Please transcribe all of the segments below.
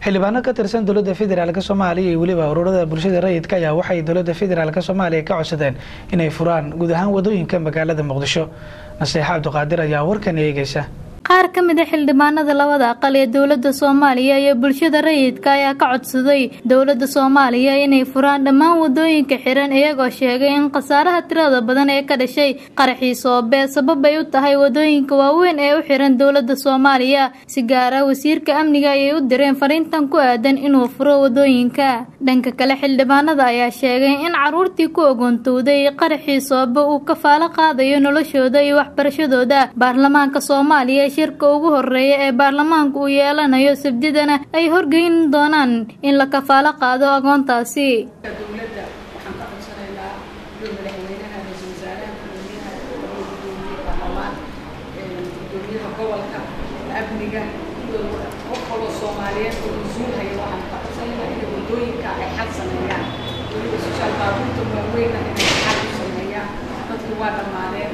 xildhibaano ka tirsan dowladda federaalk soomaaliya iyo weliba ururada bulshada rayidka ayaa waxay dowladda federaalk soomaaliya ka codsadeen inay furaan guud ahaan wadooyinka magaalada muqdisho naseexa cabdiqaadir ayaa warkan eegeysa qaar ka mid a xildhibaanada labada aqal ee dowladda soomaaliya iyo bulshada rayidka ayaa ka codsaday dowladda soomaaliya inay furaan dhammaan wadooyinka xiran iyagoo sheegay in khasaaraha tirada badan ee ka dhashay qaraxii soobee sabab ay u tahay wadooyinka waaweyn ee u xiran dowladda soomaaliya si gaara wasiirka amniga ayay u direen fariintan ku aadan inuu furo wadooyinka dhanka kale xildhibaanada ayaa sheegay in caruurtii ku ogoontowday qaraxii soobe uu kafaalo qaadayo noloshooda iyo waxbarashadooda baarlamaanka soomaaliya shirka ugu horeeya ee baarlamaanku uu yeelanayo sabdidana ay horgeyn doonaan in la kafaalo qaado agoontaasi dowladda waxaan ka codsanaynaa iyo madaxweynaha ra-iisul wasaaraha gudoomiyaha gudoomiye baarlamaan gudoomiyaha gobolka amniga iyo qof kaloo soomaaliyeed oo mas-uul haya waxaan ka codsanaynaa inay wadooyinka ay xal sameeyaan weliba soshaal baabuurta waaweyna inay xal u sameeyaan dadku waa dhammaadeen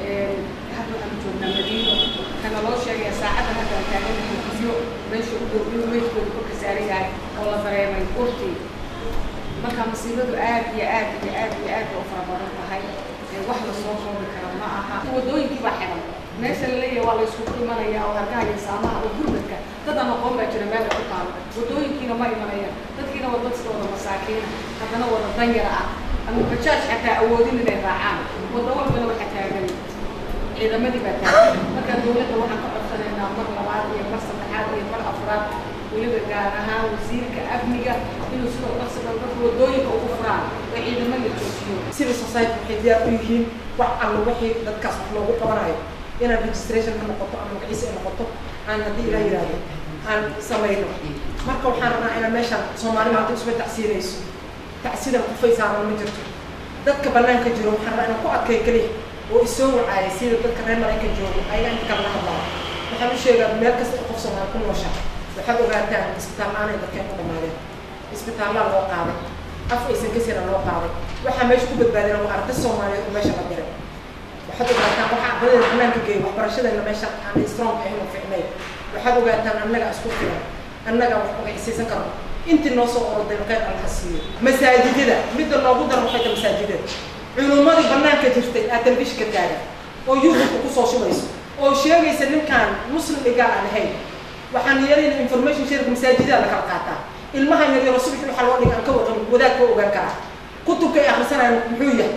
hadda aan joognaa madiino kana loo sheegaya saacadda hadda aan taaganahay gudyo meesha u dhow inuu meydkooda korka saaran yahay oo la dareemay urtii marka masiibadu aad iyo aad iyo aad iyo aad bay u fara badan tahay wax la soo koobi kara ma aha wadooyinkii baa xiran meesha la leeyahay waa la isugu imanaya oo hargaha iyo saamaha oo gurmadka dad aan aqoon baa jira meel ay ku taalo wadooyinkiina ma imanayaan dadkiina waa dadka wada masaakiina haddana wada danyara ah ama bajaaj xataa awoodin inay raacaan waddo walbana waxaa taagan ciidamadii baa taagan marka dowladda waxaan ka codsanaynaa mar labaad iyo mar saddexaad iyo mar afraad weliba gaar ahaan wasiirka amniga inuu sidoo qabsada dadka wadooyinka ugu furaan oo ciidamo la joojiyo civil society waxay diyaar u yihiin wax alla wixii dadkaas wax loogu qabanayo inaan registration ka noqoto ama magaciisa ay noqoto aan haddii ilaa yidhaahdo aan samayno marka waxaan rabnaa inaan meeshaan soomaali maanta isba tacsiinayso tacsidan qofay saaran ma jirto dadka banaanka jiro waxaan rabnaa inaan ku adkay keliya oo isoo wacaayay sida dadka reer maraykan joogo ayaga inta kale la hadlaa waxaan u sheegaa meel kasta oo qof soomaali ku noosha waxaad ogaataan isbitaal aanay dadkeen ku dhamaadeen isbitaallaa loo qaaday af aysan ka sira loo qaaday waxaa meesha ku badbaadina waa arday soomaaliyeed oo meesha la diray waxaad ogaataan waxaa ardayda banaanka geeya waxbarashadeena meesha aan strong ahayn oo ficnay waxaad ogaataan annaga isku filan annaga wax magaciisaysan karno intii noo soo oroday qayr allaha siiyo masaajidada midda loogu daro waxay tahay masaajidada culumadii banaanka jirtay aa telefishinka taagan oo youtube kusoo shubayso oo sheegaysa ninkaan muslim dhigaal aan ahayn waxaan yeelayna information sharka masaajidaa la kala qaataa ilmaha yaryaro subax waxaa loo dhiga aan ka warqabin wadaad ka ogaan karaa kutubka ay akhrisanayaan muxuu yahay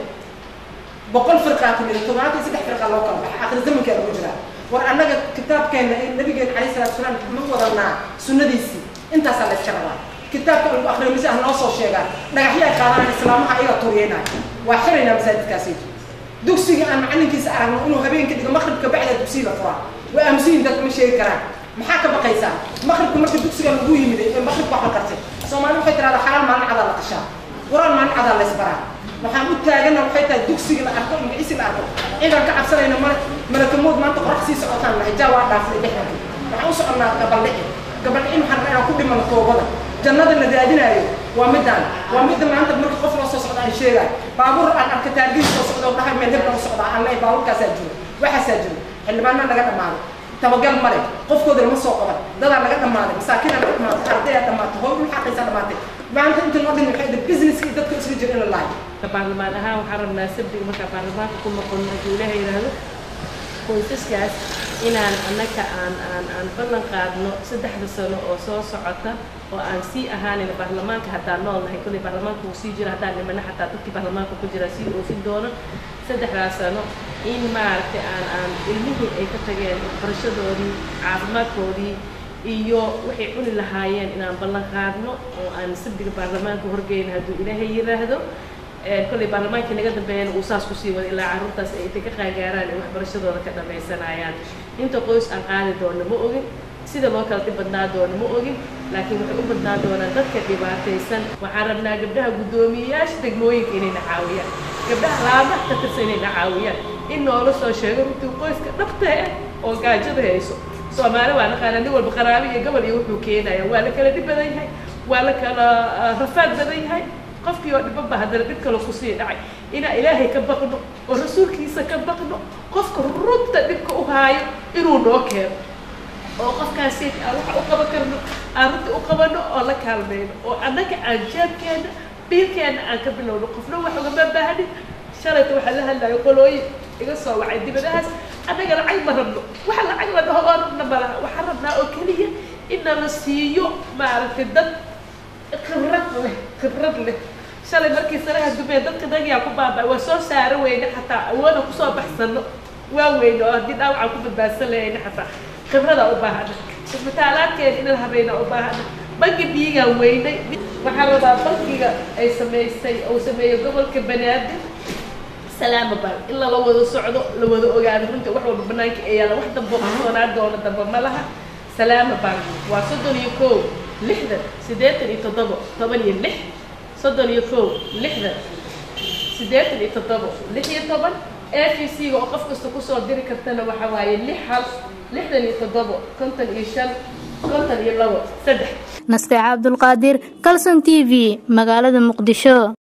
boqol firqaa ku jira toddobaatan iyo saddex firqa loo kala baxa akhri zamankaa lagu jiraa war annaga kitaabkeena in nabigeena calayhi salatu wasalaam ma wadanaa sunnadiisii intaasaa la iska rabaa kitaabka lagu akhriyo mise ah noo soo sheegaan dhagaxyo ay qaadanaan islaamaha ayaga tuuriyeynaya waa xiraynaa masaajidkaasi dugsiga aan macalinkiisa aragno inuu habeenka dhigo maqribka bacda dugsiga la furaa waa aamusiyin dadka ma sheegi karaan maxaa ka baqaysaa maqribka marka dugsiga lagu yimiday ee maqribka wax la qartay soomaali waxay tirahdaa xalaal maalin cadaa la qashaa quraan maalin cadaa la isbaraa waxaan u taagana waxay tahay dugsiga la arko magiciisi la arko ciidan ka cabsanayna ma malakamood maanta qorax sii socotaan lahay jaa waa dhaafay dhexdanka waxaan u soconnaa gabaldhici gabaldhici waxaan rabaa inaan ku dhimano toobada jannada la raadinaayo waa midaan waa midda maanta marka qof loo soo socda aan sheegaay baabuur aan arka taargiis soo socda oo dhahay meel hebla u socdaa aan leeyahay baabuurkaasaa jiro waxaasaa jiro xildhibaanaa laga dhammaaday tabagal male qofkooda lama soo qaban dadaa laga dhammaaday masaakiinaa laga dhammaaday ardayaa dhamaatay hooy dhul xaqaysaa dhamaatay maanta inta loo dhimi waxay dhahay businesska iyo dadka isla jira in la laayo baarlamaan ahaan waxaan rabnaa sabdiga markaa baarlamaanka ku noqon hadduu ilaaha yidhaahdo qoysaskaas inaan annaka aan aan aan ballan qaadno saddexda sano oo soo socota oo aan sii ahaanayna baarlamaanka haddaan nool nahay kolley baarlamaanka wuu sii jira haddaan dhimana xataa dadkii baarlamaanka ku jira sii oofin doono saddexdaas sano in maaragtay aan aan ilmihii ay ka tageen waxbarashadoodii caafimaadkoodii iyo waxay cuni lahaayeen inaan ballan qaadno oo aan sabdiga baarlamaanka horgeyna hadduu ilaahay yidhaahdo kolley baarlamaankii naga dambeeyana uu saas kusii wada ilaa carruurtaas ay intay ka qaangaaraan ay waxbarashadooda ka dhamaysanayaan inta qoys aan qaadi doono ma ogin sida loo kala dhib badnaa doono ma ogin laakiin waxay u badnaa doonaan dadka dhibaataysan waxaan rabnaa gabdhaha guddoomiyeyaasha degmooyinka inayna caawiyaan gabdhaha laamaha ka tirsan inayna caawiyaan in noola soo sheego runtii qoyska dhabta ah oo gaajada hayso soomaali waa naqaanaa nin walba qaraabi iyo gobol iyo wuxuu keenaya waa la kala dhib badan yahay waa la kala rafaad badan yahay qofkii oo dhibanba haddana dhib kale kusii dhacay inaan ilaahay ka baqno oo rasuulkiisa ka baqno qofka runta dhibka u haayo inuu noo keeno oo qofkaasi aan waxa u qaban karno aan runta u qabano oo la kaalmayno oo annaga aan jeebkeena biilkeena aan ka bilowno qofna wax ugama baahnin shalayta waxaa la hadlayo qolooyin iga soo wacay dibadahaas annaga lacag ma rabno waxa lacag la dhaho oo rabna ma laha waxaan rabnaa oo keliya inna la siiyo maaragtay dad khibrad leh khibrad leh shalay markii sanaha dumee dadka nagiyaa ku baabaa waa soo saara weyne xataa awooda kusoo baxsano waa weyne oo haddii dhaawacaan ku badbaadsan lahayna xataa khibradaa u baahana isbitaalaadkeena inaan habayna u baahana bangi biyigaan weynay waxaan rabaa bankiga ay samaysay uu sameeyo gobolka banaadir salaama baan in lala wada socdo la wada ogaado runta wax walba banaanka ee yaala wax dambo kusoonaa doona damba ma laha salaama baan waa soddon iyo kow lixdan siddeetan iyo toddobo toban iyo lix soddon iyo kow lixdan siddeetan iyo toddobo lix iyo toban a v c-ga oo qof kasta kusoo diri kartana waxa waaye lix hal lixdan iyo toddobo konton iyo shan konton iyo labo saddex nasteexa cabdulqaadir calson t v magaalada muqdisho